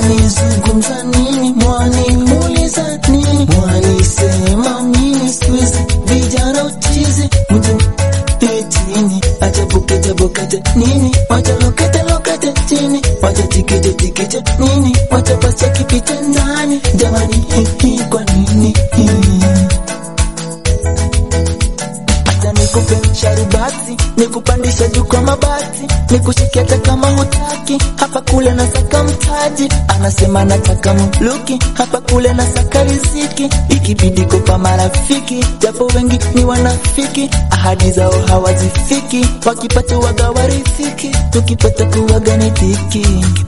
Mwanizungumza nini? Mwanimuuliza nini? Mwanisema mimi siku hizi vijana uchizi mjini chini, acha bukete bukete nini? Wacha lokete lokete chini, wacha tikite tikite nini? Wacha basi kipite ndani, jamani hii hii kwa nini hii? Acha nikupe sharubati, nikupandisha juu kwa mabati, nikushike hata kama hutaki. Hapa kule nasaka mtaji, anasema nataka mluki. Hapa kule nasaka riziki, ikibidi kopa marafiki, japo wengi ni wanafiki, ahadi zao hawazifiki, wakipata waga warifiki, tukipata kuwaga ni dhiki.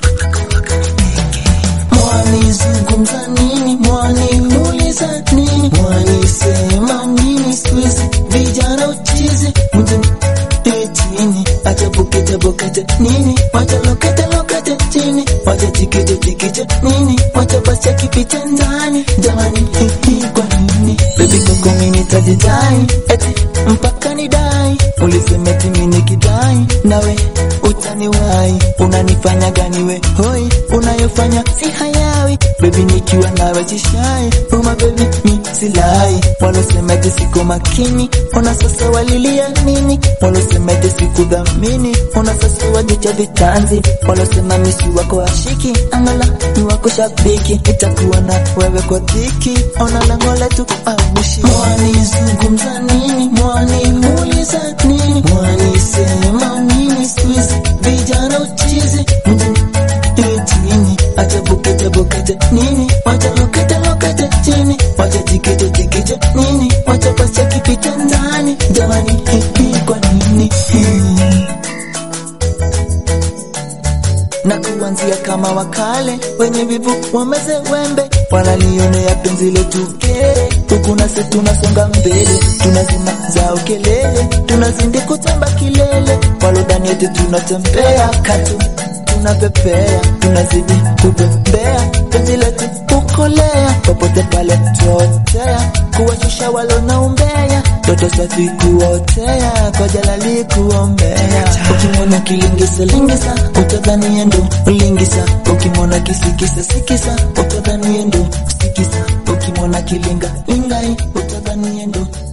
Mwanizungumza nini? Mwanimuuliza nini? Mwanisema nini? Siku hizi vijana uchizi mjini chini, acha bukete bukete nini? Wacha lokete lokete chini, wacha tikite tikite nini? Wacha basi kipite ndani, jamani hii hii kwa nini? Baby koko mimi nitajidai eti mpaka nidai, ulisema eti mimi nikidai nawe utaniwai, unanifanya gani we hoi, unayofanya si hayawi baby, nikiwa nawe jishai uma baby mi silai, walosema eti siko makini, ona sasa walilia nini? Walosema eti sikudhamini, ona sasa wajicha vitanzi, walosema misi wako ashiki, angala ni wako shabiki, itakuwa na wewe kwa dhiki, ona lengo letu aushi. Mwanizungumza nini? Mwanimuuliza nini? Mwanisema nini? Siku hizi vijana uchizi mjini chini, acha bukete bukete nini? Wacha lokete lokete chini, wacha tikite tikite nini? Wacha basi kipite ndani, jamani hii hii kwa nini hii? na kuanzia kama wakale wenye vivu wameze wembe, wanalionea penzi letu kere, huku nasi tunasonga mbele, tunazima zao kelele, tunazindi kutamba kilele, walodhani eti tunatembea katu tunapepea, tunazidi kupepea, penzi letu kukolea, popote pale tuotea, kuwashusha walona umbea, toto safi kuotea, kwa jalali kuombea. Ukimwona kilingisa lingisa, utadhani endo lingisa, ukimwona kisikisa sikisa, utadhani endo sikisa, ukimwona kilinga lingai, utadhani endo